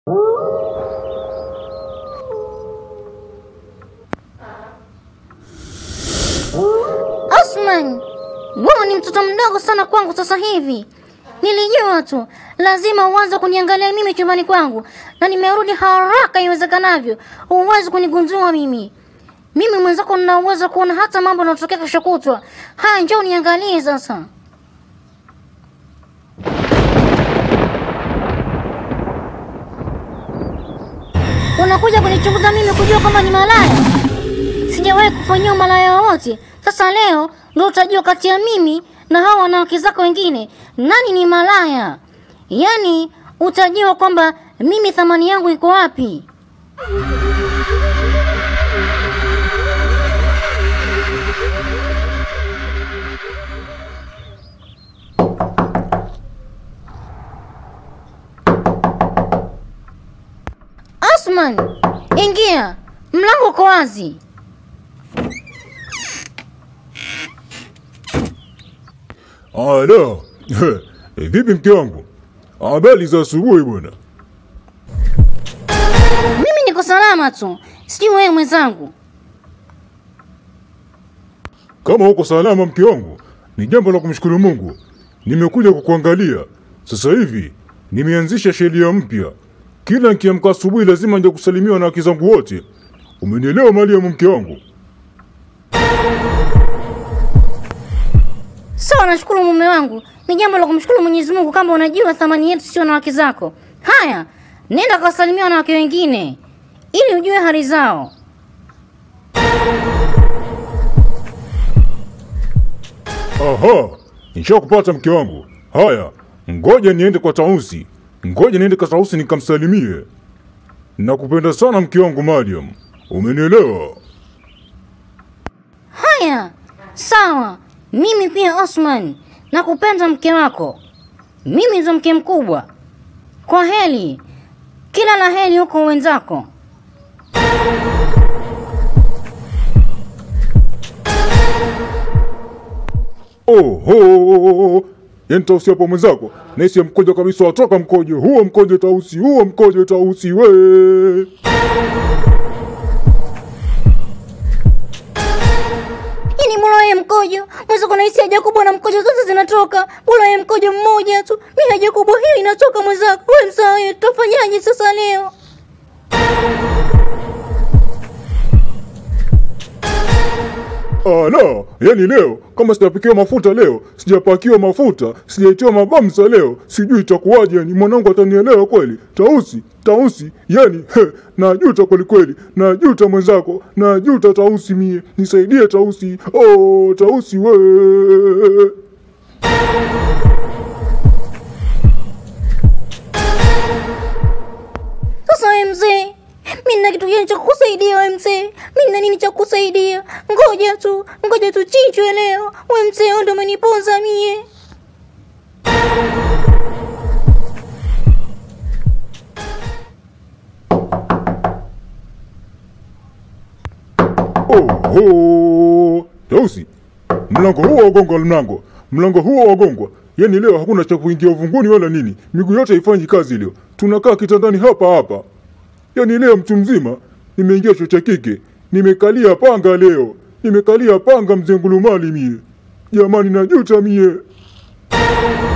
Osman, wewe ni mtoto mdogo sana kwangu sasa hivi. Nilijua tu lazima uanze kuniangalia mimi chumbani kwangu, na nimerudi haraka iwezekanavyo. Huwezi kunigundua mimi. Mimi mwenzako nina uwezo kuona hata mambo yanayotokea kesho kutwa. Haya, njoo uniangalie sasa. Unakuja kunichunguza mimi kujua kama ni malaya? Sijawahi kufanyia umalaya wowote. Sasa leo ndio utajua kati ya mimi na hao wanawake zako wengine nani ni malaya. Yaani utajua kwamba mimi thamani yangu iko wapi. Osman, ingia. Mlango uko wazi. Ala, Eh, vipi mke wangu? Habari za asubuhi bwana. Mimi niko salama tu. Sijui wewe mwenzangu. Kama uko salama mke wangu, ni jambo la kumshukuru Mungu. Nimekuja kukuangalia. Sasa hivi nimeanzisha sheria mpya. Kila nikiamka asubuhi lazima nje kusalimiwa na wake zangu wote. Umenielewa Mariam mke wangu? Sawa, nashukuru mume wangu. Ni jambo la kumshukuru Mwenyezi Mungu kama unajua thamani yetu sio na wake zako. Haya, nenda kawasalimia wanawake wengine ili ujue hali zao. Aha, nishakupata mke wangu. Haya, ngoja niende kwa Tausi. Ngoja niende kwa Tausi nikamsalimie. Nakupenda sana mke wangu Mariam. Umenielewa? Haya, sawa. Mimi pia Osman, nakupenda mke wako. Mimi ndo mke mkubwa. Kwa heri, kila la heri huko wenzako. Oho, yani Tausi hapo mwenzako, naisi ya mkojo kabisa, watoka mkojo huo, mkojo Tausi huo, mkojo Tausi we. Ini bora yeye mkojo. Mweza kuna hisia Jacobo na mkojo zote zinatoka. Bora yeye mkojo mmoja tu. Mimi na Jacobo hiyo inatoka mwenzako. Wewe msawa wewe tutafanyaje sasa leo? Ala, yani leo kama sijapikiwa mafuta leo, sijapakiwa mafuta, sijaitiwa mabamsa leo, sijui itakuwaje. Yani mwanangu atanielewa kweli? Tausi, Tausi, yani he, najuta kweli kweli, najuta mwenzako, najuta Tausi, mie nisaidie Tausi. Oh, Tausi we Sasa wewe mzee, mimi nina kitu gani cha kukusaidia wewe mzee? Mimi nina nini cha kukusaidia? Ngoja tu, ngoja tu chinjwe leo. Wewe mzee, wewe ndio umeniponza mie. Oho, Tausi, mlango huo wagongwa, mlango mlango huo wagongwa. Yani leo hakuna cha kuingia uvunguni wala nini, miguu yote haifanyi kazi leo. Tunakaa kitandani hapa hapa. Yani leo mtu mzima nimeingia chuo cha kike, nimekalia panga leo, nimekalia panga mzee ngulumali mie. Jamani, najuta mie.